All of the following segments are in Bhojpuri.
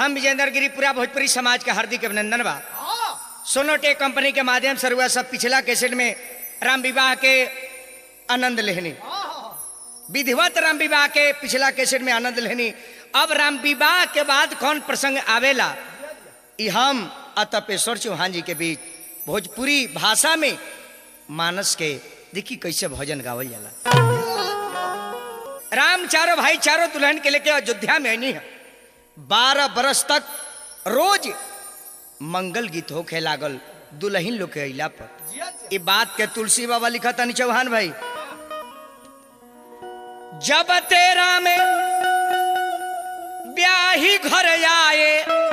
हम विजेंद्र गिरी पूरा भोजपुरी समाज का हार्दिक अभिनंदन बा सोनोटेक कंपनी के माध्यम से हुआ सब पिछला कैसेट में राम विवाह के आनंद लेहनी विधिवत राम विवाह के पिछला कैसेट में आनंद लेहनी अब राम विवाह के बाद कौन प्रसंग आवेला ई हम अतपेश्वर चौहान जी के बीच भोजपुरी भाषा में मानस के देखी कैसे भजन गावल जाला राम चारों भाई चारों दुल्हन के लेके अयोध्या में नहीं है बारह बरस तक रोज मंगल गीत होखे लागल दुल्हन लोग के अइला पर ये बात के तुलसी बाबा लिखा तनी चौहान भाई जब तेरा में ब्याही घर आए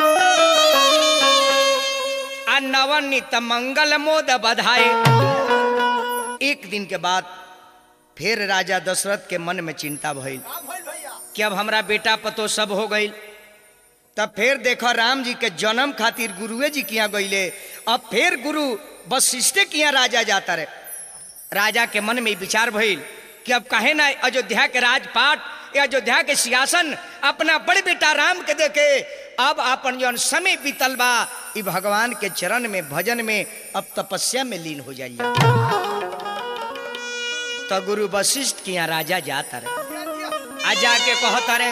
आ नवनीत मंगल मोद बधाए एक दिन के बाद फिर राजा दशरथ के मन में चिंता भइल कि अब हमरा बेटा पतो सब हो गई तब फिर देखो राम जी के जन्म खातिर गुरुए जी किया गईले अब फिर गुरु वशिष्ठ किया राजा जाता रहे राजा के मन में विचार भइल कि अब कहे ना अयोध्या के राजपाट या अयोध्या के सिंहासन अपना बड़े बेटा राम के देखे अब अपन जौन समय बीतल बा ई भगवान के चरण में भजन में अब तपस्या में लीन हो जाइए तो गुरु वशिष्ठ किया राजा जाता रहे आ जाके कहता रे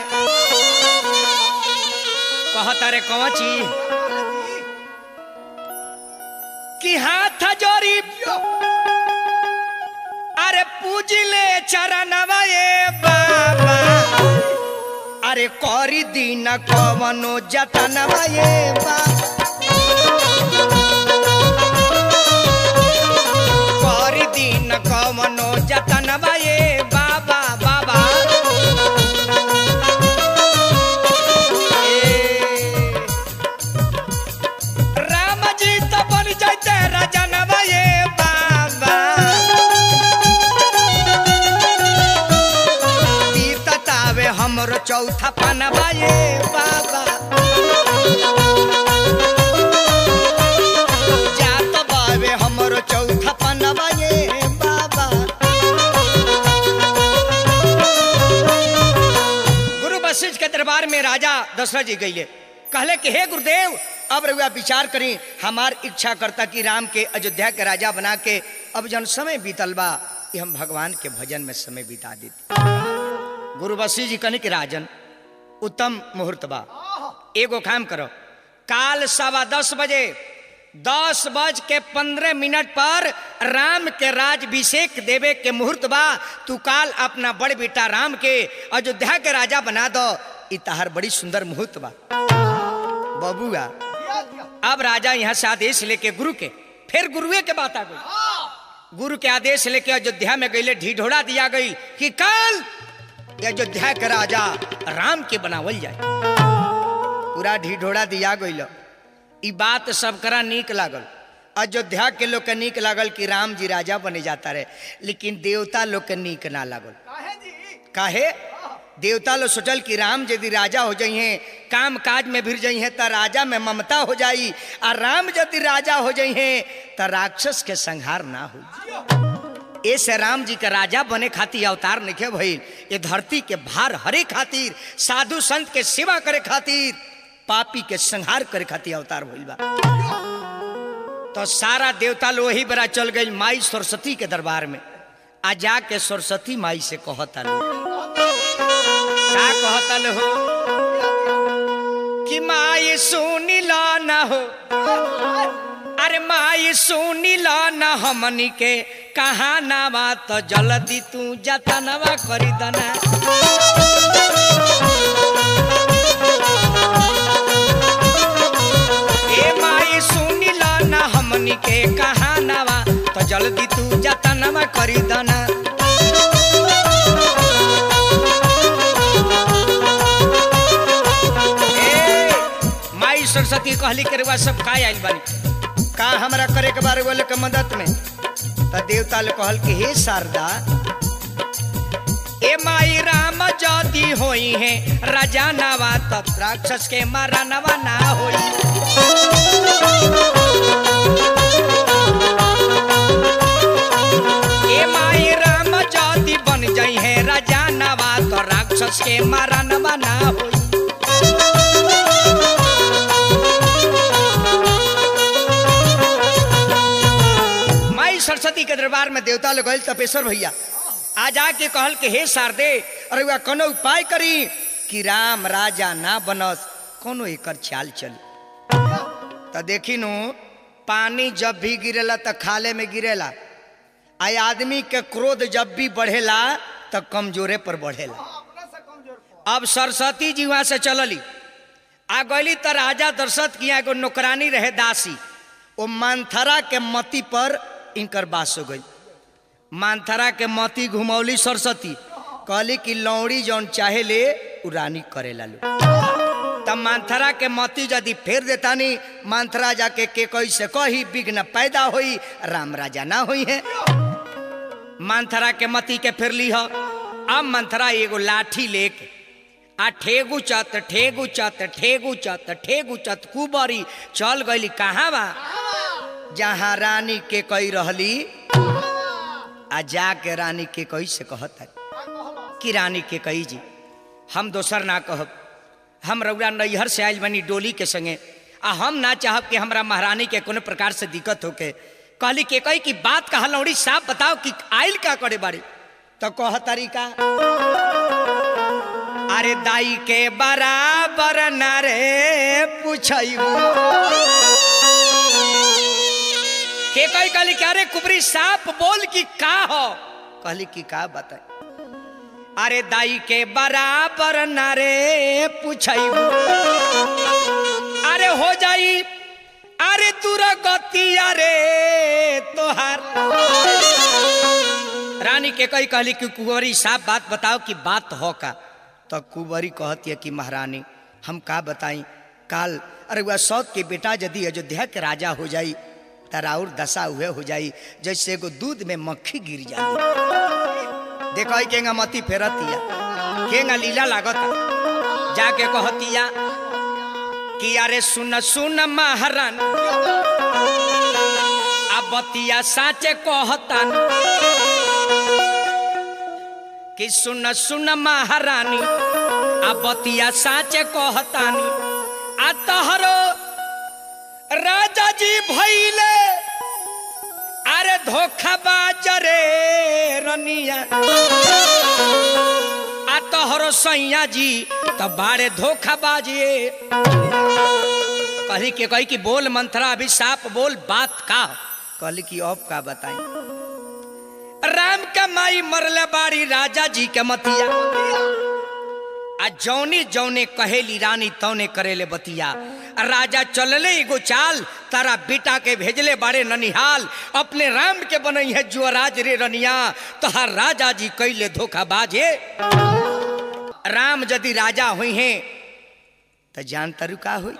कहता रे कौन चीज कि हाथ जोड़ी अरे पूजले चरणवा ए बाबा अरे करी दीन कवनो जतनवा ए बाबा करी दीन कवनो जतनवा ए बाबा बाबा ए, राम जी तो बन जाते राजनवा ए बाबा बीततावे हमरो चौथा पनवा ए बाबा जात बावे हमरो चौथा पनवा ए बाबा गुरु वशिष्ठ के दरबार में राजा दशरथ जी गईले कहले कि हे गुरुदेव अब रउआ विचार करी हमार इच्छा करता कि राम के अयोध्या के राजा बना के अब जन समय बीतल बा कि हम भगवान के भजन में समय बिता देते गुरु वशिष्ठ जी कहने कि राजन उत्तम मुहूर्त बा एगो काम करो काल सवा दस बजे दस बज के पंद्रह मिनट पर राम के राजभिषेक देवे के मुहूर्त बा तू काल अपना बड़ बेटा राम के अयोध्या के राजा बना दो ई तहार बड़ी सुंदर मुहूर्त बा बबुआ अब राजा यहाँ से आदेश लेके गुरु के फिर गुरुए के बात आ गई गुरु के आदेश लेके अयोध्या में गईले ढिढोरा दिया गई कि कल अयोध्या के राजा राम के बनावल जाए पूरा ढिढोरा दिया गईल ई बात सब करा नीक लागल अयोध्या के लोग के नीक लागल कि राम जी राजा बने जाता रहे लेकिन देवता लोग के नीक ना लागल काहे देवता लोग सोचल कि राम यदि राजा हो जाइए काम काज में भिर जाइए तो राजा में ममता हो जाई और राम यदि राजा हो जाइए तो राक्षस के संहार ना हो ऐसे राम जी के राजा बने खातिर अवतार नहीं भइल ये धरती के भार हरे खातिर साधु संत के सेवा करे खातिर पापी के संहार करे खातिर अवतार भइल बा तो सारा देवता लोग वही बड़ा चल गई माई सरस्वती के दरबार में आ जाके सरस्वती माई से कहता लो का कहता लो हो कि माई सुनी ला ना हो अरे माई सुनी ला ना हमनी के कहा ना बात तो जल्दी तू जतनवा करी दना ए माई सुनी ला ना हमनी के कहा ना बा तो जल्दी तू जतनवा करी दना ए, माई सरस्वती कहली के रुआ सब का आइल बानी का हमरा करे के बारे वाले के मदद में त देवता ले कहल कि हे शारदा ए माई राम जदी होई है राजा नवा तब राक्षस के मारा नवा ना होई ए माई राम जदी बन जाई है राजा नवा तो राक्षस के मारा नवा ना होई सरस्वती के दरबार में देवता लोग गए तपेश्वर भैया आ जाके कहल के हे शारदे अरे वह कोनो उपाय करी कि राम राजा ना बनस कोनो एकर चाल चली तो देखी नु पानी जब भी गिरेला तो खाले में गिरेला आ आदमी के क्रोध जब भी बढ़ेला तो कमजोरे पर बढ़ेला अब सरस्वती जी वहां से चलली आ गली तो राजा दशरथ की एगो नौकरानी रहे दासी वो मानथरा के मती पर इनकर बास हो गई मानथरा के मती घुमौली सरस्वती कहली कि लौड़ी जौन चाहे ले उ रानी करेला लो तब मानथरा के मती यदि फेर देतानी मानथरा जाके के कही से कही विघ्न पैदा होई राम राजा ना होई है मानथरा के मती के फिर ली अब मंथरा एगो लाठी लेके आ ठेगु चत ठेगु चत ठेगु चत ठेगु चत कुबरी चल गईली कहाँ बा जहाँ रानी के कही रहली आ जाके रानी के कही से कहत है कि रानी के कही जी हम दोसर ना कहब हम रउरा नैहर से आयल बनी डोली के संगे आ हम ना चाहब कि हमरा महारानी के कोनो प्रकार से दिक्कत होके कहली के कही कि बात कहा लौड़ी साफ बताओ कि आयल का करे बाड़ी तो कह तरीका अरे दाई के बराबर न रे पूछू के कही कहली कि अरे कुबरी साफ बोल कि का हो कहली कि का बताए अरे दाई के बराबर न रे पूछू अरे हो जाई अरे दूर गति अरे तोहार रानी के कही कहली कि कुंवरी साफ बात बताओ कि बात हो का तो कुंवरी कहती है कि महारानी हम का बताई काल अरे वह सौत के बेटा यदि अयोध्या के राजा हो जाई तराउर दशा हुए हो जाई जैसे एगो दूध में मक्खी गिर जाए देखो केंगा मती फेरतिया केंगा लीला लागत जाके कहतिया कि अरे सुन सुन महारान आ बतिया साचे कहतन कि सुन सुन महारानी आ बतिया साचे कहतानी आ तहरो राजा जी भैले अरे धोखाबाज रे रनिया आ तोहरो सैया जी तो बारे धोखाबाजी कहली के कही कि बोल मंथरा अभी साफ बोल बात का कहली कि अब का बताई राम का माई मरले बाड़ी राजा जी के मतिया आ जौनी जौने कहेली रानी तौने करेले बतिया आ राजा चलले एगो चाल तारा बेटा के भेजले बाड़े ननिहाल अपने राम के बनई है जुअराज रे रनिया तहार राजा जी कैले धोखा बाजे राम यदि राजा हुई हैं तो जान तरु का हुई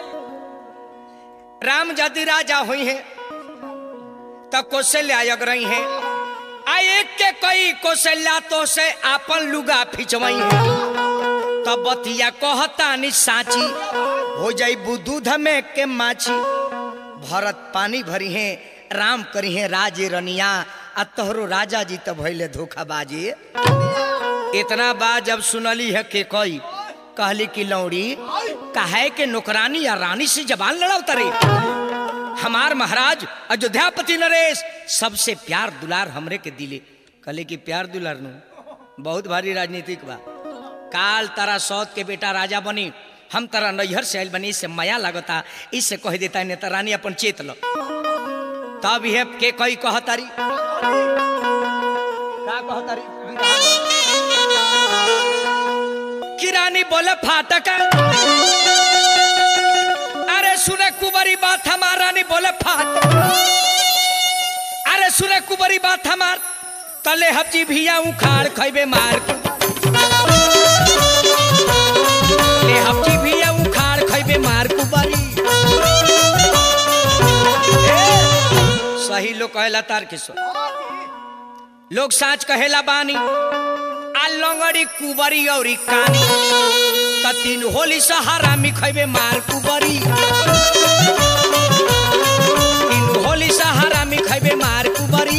राम यदि राजा हुई हैं तो कौशल्या यग रही हैं आ एक के कई कौशल्या तो से आपन लुगा फिचवई है तब बतिया कहता नि साची हो जाई दूध में के माछी भरत पानी भरी है राम करी है राजे रनिया आ तोहरो राजा जी तो भैले धोखा बाजे इतना बात जब सुनली है के कई कहली कि लौड़ी कहे के नौकरानी या रानी से जबान लड़ाओ तरे हमार महाराज अयोध्यापति नरेश सबसे प्यार दुलार हमरे के दिले कहले कि प्यार दुलार नु बहुत भारी राजनीतिक बा काल तारा सौत के बेटा राजा बनी हम तारा नैहर से आयल बनी इससे माया लगता इससे कह देता है नेता रानी अपन चेत लो तब यह के कई कहतारी का कहतारी कि रानी बोले फाटक अरे सुने कुबरी बात हमार रानी बोले फाट अरे सुने कुबरी बात हमार तले हब्जी भिया उखाड़ खैबे मार के ले हब्जी भिया उखाड़ खैबे मार कुबरी ए, सही लोग कहेला तार किशोर लोग साच कहेला बानी आ लंगड़ी कुबरी और कानी त तीन होली सहारा में खैबे मार कुबरी तीन होली सहारा में खैबे मार कुबरी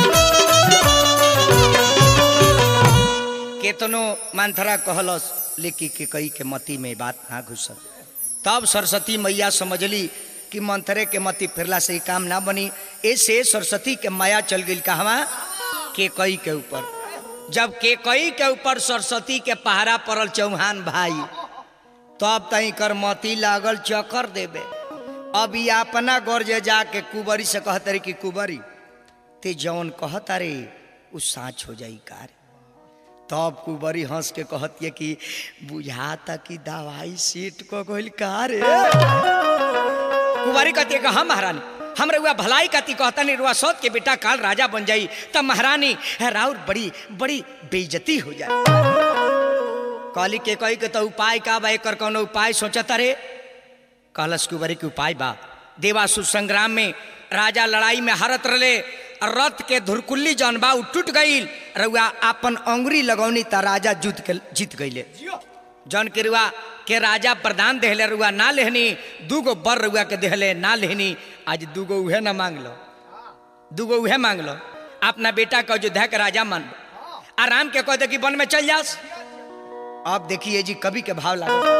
केतनो मंथरा कहलस लेकिन के कई के मती में बात ना घुसल तब सरस्वती मैया समझली कि मंथरे के मती फिरला से ही काम ना बनी ऐसे सरस्वती के माया चल गई कहवा के कई के ऊपर जब के कई के ऊपर सरस्वती के पहरा पड़ल चौहान भाई तब तई कर मती लागल चक्कर देबे अब ये अपना गर्जे जाके कुबरी से कहते रे कि कुबरी ते जौन कहता रे उ साँच हो जाई कार तब कुबरी हंस के कहती है कि बुझाता कि दवाई सीट को गइल का रे कुंवारी कहती है कि हाँ महारानी हम रुआ भलाई कहती कहता नहीं रुआ सौत के बेटा काल राजा बन जाई तब महारानी है राउर बड़ी बड़ी बेइज्जती हो जाए कहली के कही के तो उपाय का बा एकर कौनो उपाय सोचता रे कहलस कुंवरी के उपाय बा देवासु संग्राम में राजा लड़ाई में हारत रले रथ के धुरकुल्ली जौन बा उ टूट गईल रुआ अपन अंगुरी लगौनी त राजा जीत के जीत गईले जौन के रुआ के राजा प्रदान देहले रुआ ना लेहनी दूगो बर रुआ के देहले ना लेहनी आज दूगो उहे ना मांग लो दूगो उहे मांग लो अपना बेटा का अयोध्या के राजा मान लो आराम के कह दे कि वन में चल जास अब देखिए जी कवि के भाव लागता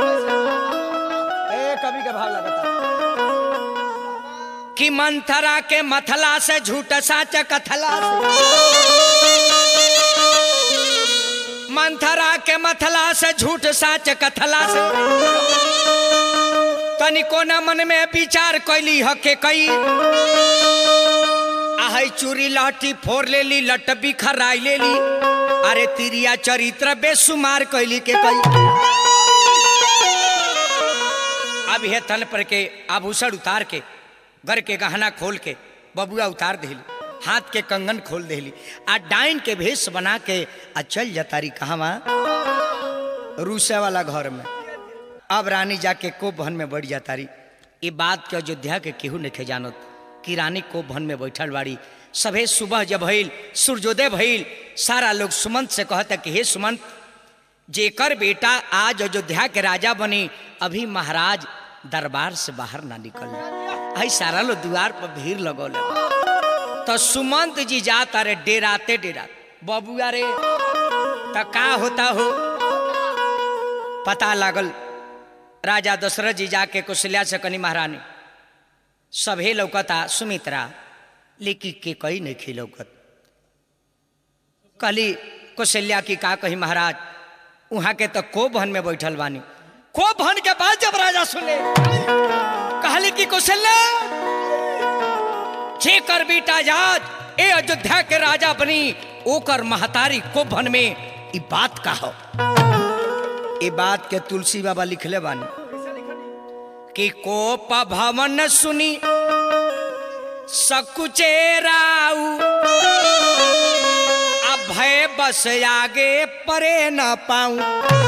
ए कवि के भाव लगता कि मंथरा के मथला से झूठ साच कथला से मंथरा के मथला से झूठ साच कथला से तनिको न मन में विचार कैली हके कई आहै चूरी लहटी फोड़ लेली लट बिखराई लेली अरे तिरिया चरित्र बेसुमार कैली के कई अब हे तन पर के आभूषण उतार के घर के गहना खोल के बबुआ उतार देली हाथ के कंगन खोल देली आ डाइन के भेष बना के आ चल जतारी कहवा रूसे वाला घर में अब रानी जाके कोप भवन में बढ़ जातारी ये बात के अयोध्या के केहू नहीं जानत कि रानी कोप भवन में बैठल बाड़ी सभे सुबह जब भइल सूर्योदय भइल सारा लोग सुमंत से कहता कि हे सुमंत जेकर बेटा आज अयोध्या के राजा बनी अभी महाराज दरबार से बाहर ना निकल आई सारा लोग द्वार पर भीड़ लगौले तो सुमंत जी जाता रे डेराते डेरा बबुआ रे तो का होता हो पता लागल राजा दशरथ जी जाके कुशल्या से कनी महारानी सभे लौकता सुमित्रा लेकिन के कई नहीं खी लौकत कहली कौशल्या की का कही महाराज वहां के तो को भवन में बैठल बानी को भवन के बाद जब राजा सुने कहली कि कौशल्या जेकर बेटा जात ए अयोध्या के राजा बनी ओकर महतारी को भवन में ई बात का हो ई बात के तुलसी बाबा लिखले बानी कि कोप भवन सुनी सकुचे राऊ अब भय बस आगे परे न पाऊं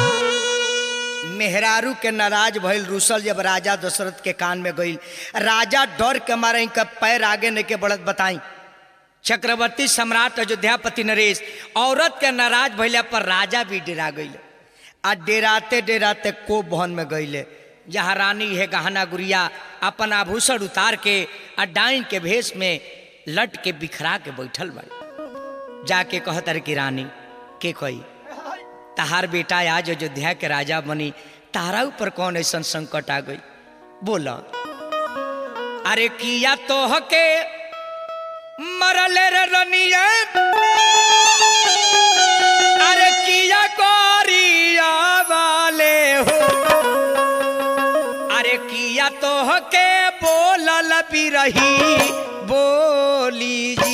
मेहरारू के नाराज भइल रूसल जब राजा दशरथ के कान में गईल राजा डर के मारे इनका पैर आगे नहीं के बढ़त बताई चक्रवर्ती सम्राट अयोध्यापति नरेश औरत के नाराज भइले पर राजा भी डेरा गईले आ डेराते डेराते को भवन में गईले जहाँ रानी है गहना गुड़िया अपन आभूषण उतार के आ डाइन के भेष में लट के बिखरा के बैठल बाड़ी जाके कहत रे कि रानी के कही तहार बेटा आज अयोध्या के राजा बनी तारा ऊपर कौन ऐसा संकट आ गई बोला अरे किया तो हके मरल रे रनिया अरे किया गोरिया वाले हो अरे किया तो हके बोलल भी रही बोली जी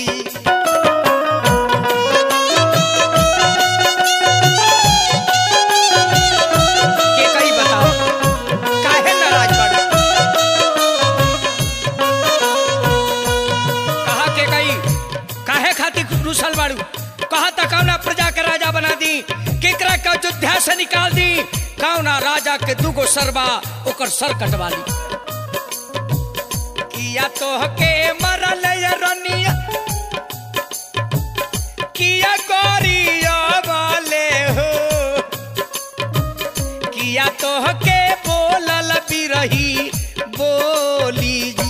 के कही बताओ काहे नाराज बाड़ू कहा के कही काहे खातिर रुसल बाड़ू कहा त कौना प्रजा के राजा बना दी केकरा के अयोध्या से निकाल दी कौना राजा के दूगो सरबा ओकर सर कटवा ली किया तो के मरल ये रनिया किया गोरिया वाले हो किया तो के बोलल भी रही बोली जी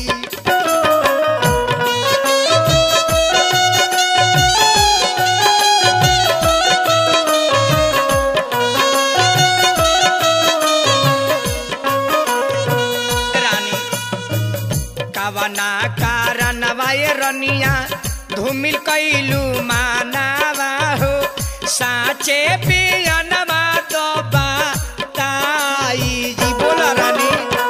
रानी कवना कारण वाये रनिया धूमिल कैलू मानावा हो साचे पियनवा तो बताई जी बोला रानी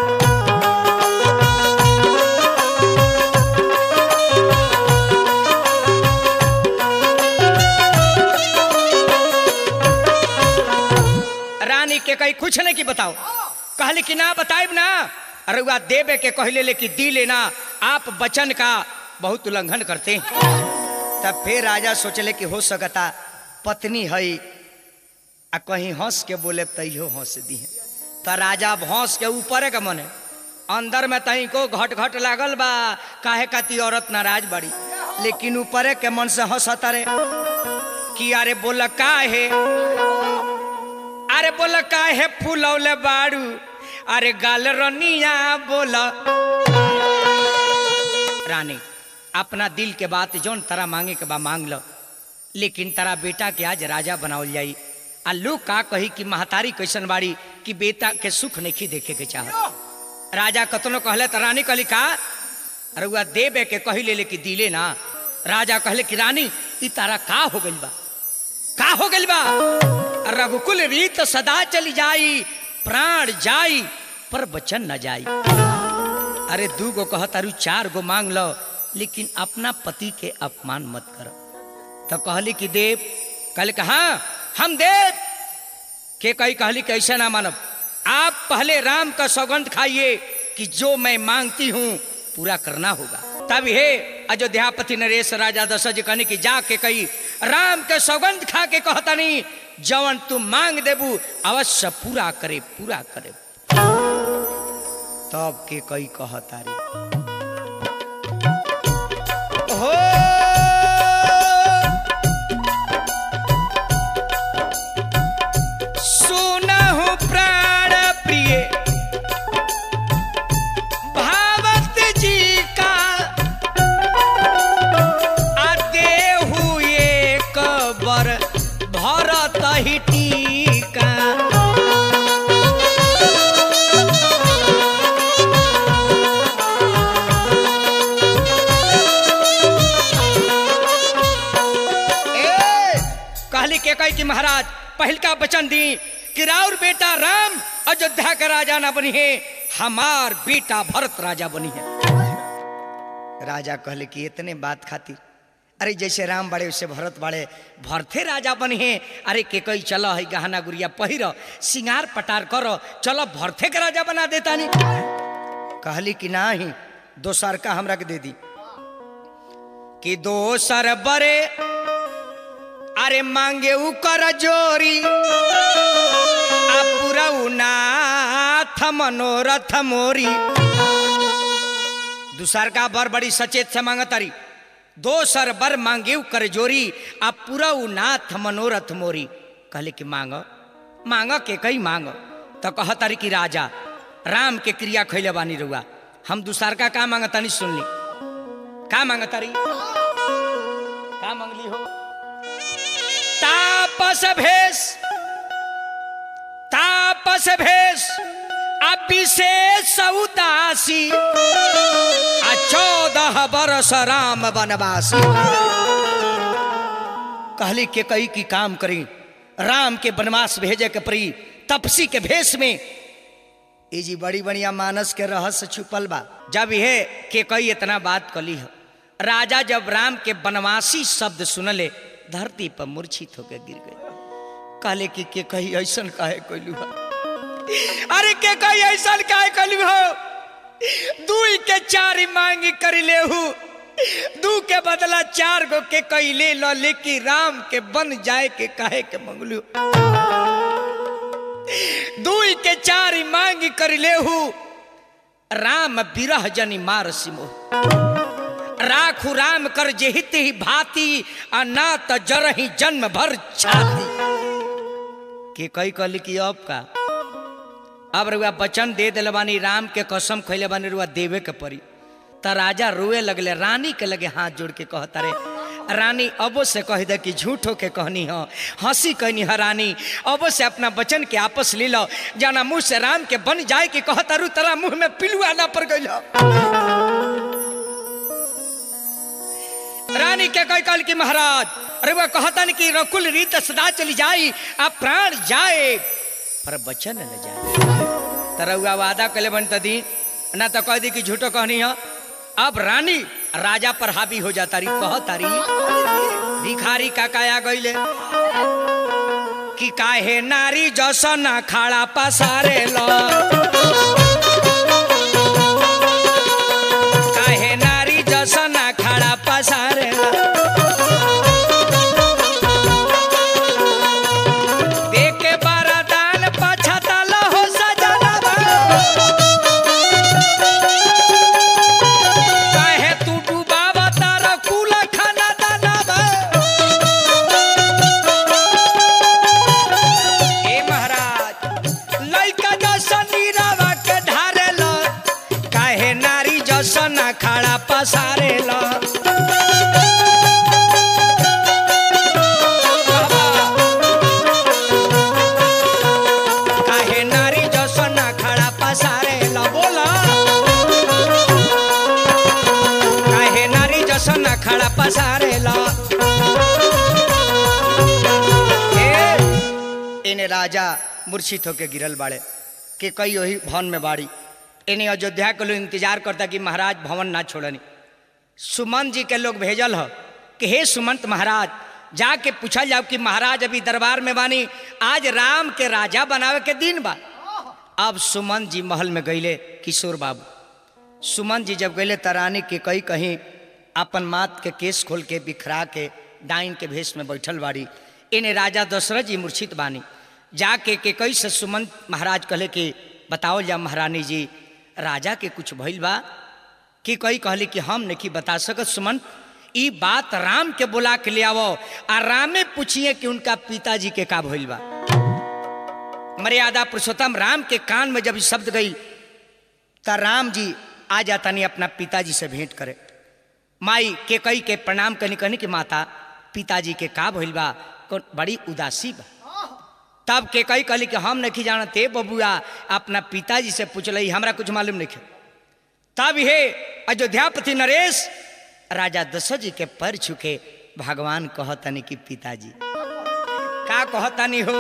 रानी के कही कुछ नहीं की बताओ कहली कि ना बताइब ना रुआ देवे के कहले लेकिन दी लेना आप वचन का बहुत उल्लंघन करते हैं तब फिर राजा सोचले कि हो सकता पत्नी है आ कहीं हंस के बोले तैयो हंस दी है तो राजा अब हंस के ऊपर का मन है अंदर में तही को घट घट लागल बा काहे काती औरत नाराज बड़ी लेकिन ऊपर के मन से हंसता रे कि अरे बोल का है अरे बोल काहे फूलौले बाड़ू अरे गाल रनिया बोल रानी अपना दिल के बात जौन तारा मांगे के बा मांग लो लेकिन तारा बेटा के आज राजा बनावल जाई आ लोग का कही कि महतारी कैसन बाड़ी कि बेटा के सुख नहीं देखे के चाहत राजा कतनो कहले तो रानी कहली का अरे वह देवे के कही ले कि दिले ना राजा कहले कि रानी ई तारा का हो गइल बा का हो गइल बा रघुकुल रीत सदा चली जाई प्राण जाई पर वचन न जाई अरे दू गो कह तारू चार गो मांग लो लेकिन अपना पति के अपमान मत कर तो कहली कि देव कल कहा हम देव के कही कहली कि ऐसा ना मानब आप पहले राम का सौगंध खाइए कि जो मैं मांगती हूँ पूरा करना होगा तब हे अयोध्यापति नरेश राजा दशरथ जी कहने की जाके कही राम के सौगंध खा के कहता नहीं जवन तू मांग देबू अवश्य पूरा करे पूरा करे तब के कई कहता रे हो सुनहु प्राण प्रिय भावत जी का आदेहु एक बर भरत ही टीका ए, कहली के कही कि महाराज पहल का वचन दी कि राउर बेटा राम अयोध्या का राजा ना बनी है हमार बेटा भरत राजा बनी है राजा कहले कि इतने बात खातिर अरे जैसे राम बड़े वैसे भरत बड़े भरते राजा बनी है अरे के कई चलो है गहना गुड़िया पहिर सिंगार पटार करो चलो भरते के राजा बना देता नहीं कहली कि ना ही दोसर का हमरा के दे दी कि दोसर बरे अरे मांगे उ कर जोरी आ पूरा नाथ मनोरथ मोरी दूसर का बर बड़ी सचेत से मांगतारी दोसर बर मांगे उ कर जोरी आ पूरा नाथ मनोरथ मोरी कहले कि मांग मांग के कई मांग तो कहतारी कि राजा राम के क्रिया खैले बानी रुआ हम दूसर का का मांगतानी सुन ली का मांगतारी का मांगली हो तापस भेष तापस भेष अभिशेष उदासी आ चौदह बरस राम बनवासी कहली के कई की काम करी राम के वनवास भेजे के परी तपसी के भेष में ये जी बड़ी बढ़िया मानस के रहस्य छुपल बा जब ये के कई इतना बात कली है राजा जब राम के बनवासी शब्द सुनले धरती पर मूर्छित होकर गिर गए कहले कि के कही ऐसन काहे कैलू हो अरे के कही ऐसन काहे कैलू हो दुई के चार मांगी कर ले दू के बदला चार गो के कैले लो लेकिन राम के बन जाए के काहे के मंगलू दुई के चार मांगी कर ले राम बिरह जनी मार सिमो राखु राम कर जेहित ही भांति आ ना त जरही जन्म भर छाती के कई कहली कि अब का अब रुआ वचन दे दिल बानी राम के कसम खैले बानी रुआ देवे के पड़ी त राजा रोए लगले रानी के लगे हाथ जोड़ के कहता रे रानी अबो से कह दे कि झूठो के कहनी हो हंसी कहनी है रानी अबो से अपना वचन के आपस ले लो जाना मुंह से राम के बन जाए कि कहता रू तरा मुंह में पिलुआ ना पड़ गई रानी के कह कल की महाराज अरे वह कहतन कि रकुल रीत सदा चली जाई आ प्राण जाए पर बचन न जाए तरहुआ वादा कले बन दी ना तो कह दी कि झूठो कहनी है अब रानी राजा पर हावी हो जाता रही कह तारी भिखारी का काया गईले कि काहे नारी जसन खाड़ा पसारे लो काहे नारी जसन खाड़ा पसारे लो देखे बरदान पछतल हो सजनवा काहे तू डुबावा तारा कुल खाना दानवा ए महाराज लइका जसन नीरावा के ढारेल काहे नारी जसन खाड़ा पसारेल काहे नारी जसन खाड़ा पसारेल बोला काहे नारी जसन खाड़ा पसारेल इने राजा मूर्छित होके गिरल बाड़े कि कई वही भवन में बाड़ी इन्हें अयोध्या के लोग इंतजार करता कि महाराज भवन ना छोड़नी सुमंत जी के लोग भेजल ह कि हे सुमंत महाराज जाके पूछल जाओ कि महाराज अभी दरबार में बानी आज राम के राजा बनावे के दिन बा अब सुमन जी महल में गईले किशोर बाबू सुमन जी जब गईले तरानी के कई कहीं अपन मात के केस खोल के बिखरा के डाइन के भेष में बैठल बाड़ी इन्हें राजा दशरथ जी मूर्छित बानी जाके के कई से सुमन महाराज कहले कि बताओ जा महारानी जी राजा के कुछ भइल बा कि कई कहली कि हम नहीं बता सकत सुमन ई बात राम के बुला के ले आवो आ रामे पूछिए कि उनका पिताजी के का भइल बा मर्यादा पुरुषोत्तम राम के कान में जब ई शब्द गई त राम जी आ जाता नहीं अपना पिताजी से भेंट करे माई के कई के प्रणाम करनी कहनी कि माता पिताजी के का भइल बा कौन बड़ी उदासी बा तब के कई कहली कि हम नहीं जानते बबुआ अपना पिताजी से पूछल हमरा कुछ मालूम नहीं तब हे अयोध्यापति नरेश राजा दशरथ जी के पैर छुके भगवान कहतनी कि पिताजी का कहतनी हो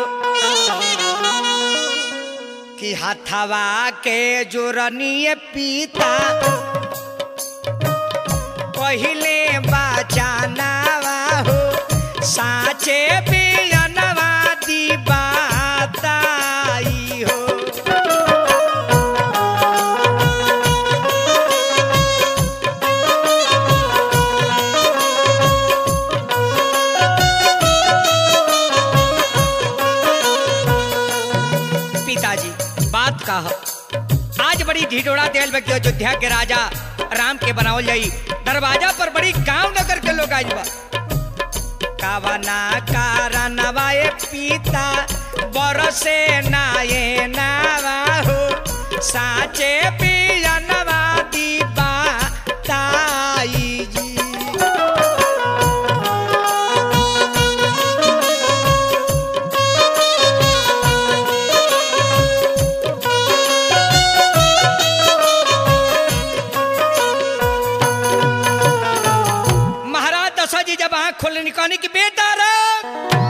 कि हथवा के जोरनीय पिता पहिले बचानावा हो साचे बियनवा दी बाताई हो पिताजी बात का ह आज बड़ी ढिढोरा दियल बा कि अयोध्या के राजा राम के बनावल जाई दरवाजा पर बड़ी गांव नगर के लोग आइल बा कावना कारणवा ए पिता बरसे नाये नावा हो साचे पियनवा दीबा ताई जी महाराज दशरथ जी जब आंख खोले निकाली कि बेटा राम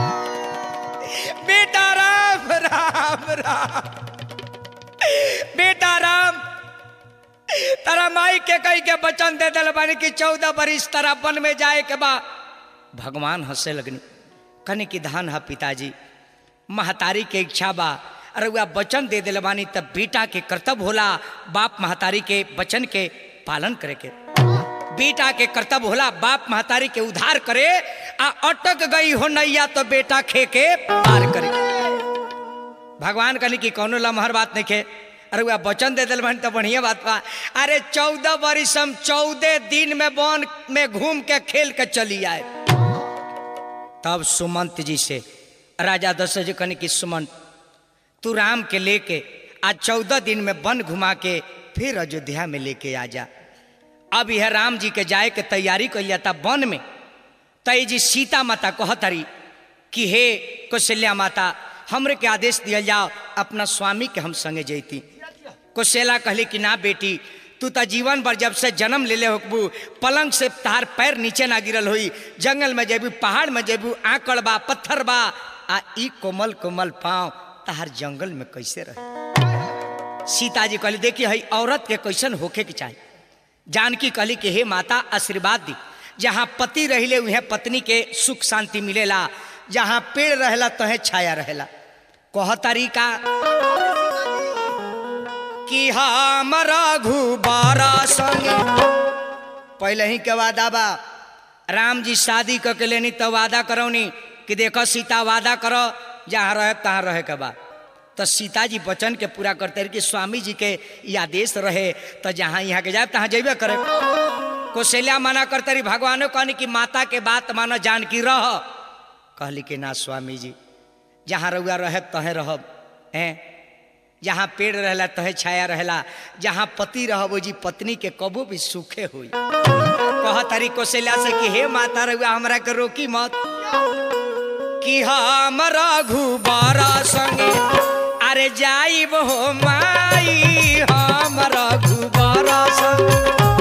बेटा राम राम राम बेटा राम तारा माई के कही के वचन दे दिल बानी कि चौदह बरिस तारा वन में जाए के बा भगवान हंसे लगनी कने की धान है पिताजी महतारी के इच्छा बा अरे वह वचन दे दिल बानी तब बेटा के कर्तव्य होला बाप महतारी के वचन के पालन करे के बेटा के कर्तव्य होला बाप महतारी के उद्धार करे आ अटक गई हो नैया तो बेटा खे के पार करे भगवान कहनी कि कौनो लमहर बात नहीं खे अरे वह वचन दे दिल बहन तो बढ़िया बात बा अरे चौदह बरिस हम चौदह दिन में वन में घूम के खेल के चली आए तब सुमंत जी से राजा दशरथ जी कहनी कि सुमंत तू राम के लेके आज चौदह दिन में वन घुमा के फिर अयोध्या में लेके आ जा अब यह राम जी के जाए के तैयारी कर जाता वन में तय जी सीता माता कहतरी कि हे कौशल्या माता हमरे के आदेश दिया जाओ अपना स्वामी के हम संगे जैती कौशल्या कहली कि ना बेटी तू तो जीवन भर जब से जन्म ले ले होकबू पलंग से तार पैर नीचे ना गिरल हुई जंगल में जेबू पहाड़ में जेबू आकड़ बा पत्थर बा आ ई कोमल कोमल पाँव तार जंगल में कैसे रहे सीता जी कहली देखी हई औरत के कैसन होखे के चाहिए जानकी कहली कि हे माता आशीर्वाद दी जहाँ पति रहिले उहे पत्नी के सुख शांति मिलेला जहाँ पेड़ रहेला तहे छाया रहेला कह तरीका कि हम रघुबारा संग पहले ही के वादा बा राम जी शादी क के लेनी तो वादा करौनी कि देखो सीता वादा करो जहाँ रहे तहाँ रहे के बा तो सीता जी वचन के पूरा करते रहे कि स्वामी जी के ये आदेश रहे तो जहाँ यहाँ के जाए तहाँ जेबे करे कौशल्या मना करते रही भगवानो कहनी कि माता के बात मानो जानकी रह कहली कि ना स्वामी जी जहाँ रउआ रहे तहे रहब हैं जहाँ पेड़ रहला तहे छाया रहला जहाँ पति रहब वो जी पत्नी के कबो भी सुखे हुई कह तारी कौशल्या से कि हे माता रउआ हमरा के रोकी मत कि हम रघुबारा संगे अरे जाइब हो माई हम रघुबारा संग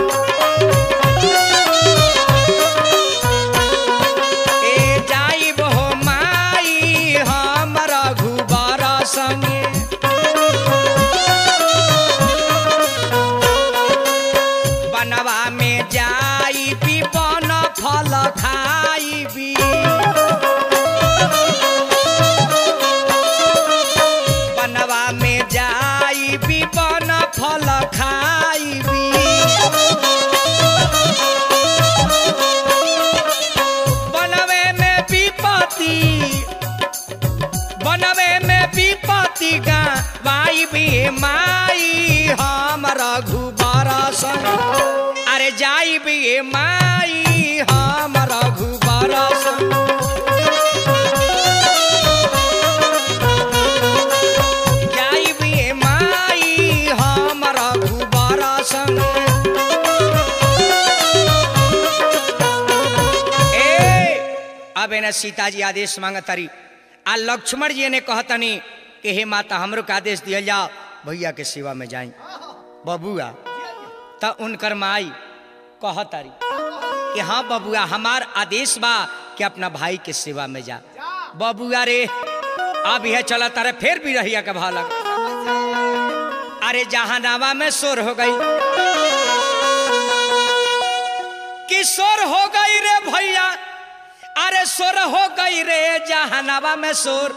ए जाइब हो माई हम रघुबारा संगे बनवा में जाई भी बन फल खाई भी बनवा में जाई भी बन फल खाई भी बनवे में विपत्ति बनवे में विपत्ति गाई भी माई हम रघुबारा संग अरे जाई भी माई हम रघुबारा संग जाई भी माई हम रघुबारा संग ए अब एने सीता जी आदेश मांगतारी आ लक्ष्मण जी ने कहतनी कि हे माता हमरो के आदेश दियल जाओ भैया के सेवा में जाई बबुआ त उनकर माई कहतारी कि हाँ बबुआ हमार आदेश बा कि अपना भाई के सेवा में जा बबुआ रे अब यह चला तारे फिर भी रहिया के भाला अरे जहानावा में शोर हो गई किशोर हो गई रे भैया अरे सोर हो गई रे जहानावा में सोर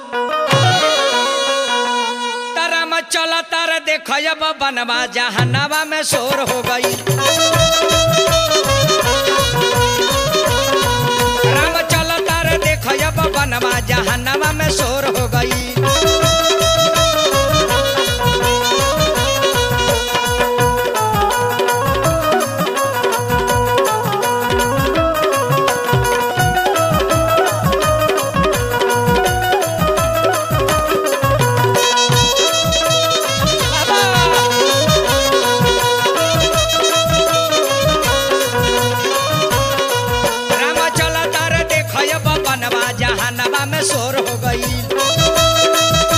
तारा में चला तारा देख बनवा जहानावा में सोर हो गई राम चला तारा देख बनवा जहानावा में सोर हो गई राम चला तारा देख बनवा जहानावा में सोर हो गई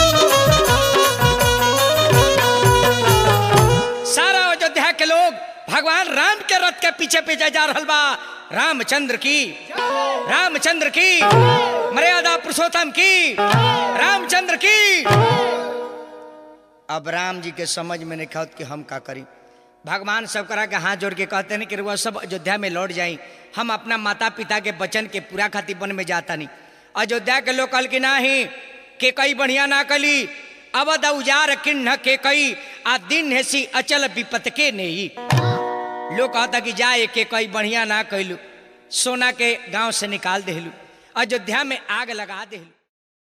सारा अयोध्या के लोग भगवान राम के रथ के पीछे पीछे जा रहल बा रामचंद्र की रामचंद्र की मर्यादा पुरुषोत्तम की रामचंद्र की अब राम जी के समझ में नहीं खात कि हम का करी भगवान सब करा के हाथ जोड़ के कहते हैं कि वह सब अयोध्या में लौट जाई हम अपना माता पिता के वचन के पूरा खातिर वन में जाता नहीं अयोध्या के लोग कल की नाही के कई बढ़िया ना कली अवध उजार किन्ह के कई आ दिन हेसी अचल विपत के नहीं लोग कहता कि जाए के कई बढ़िया ना कैलू सोना के गांव से निकाल देहलू अयोध्या में आग लगा देहलू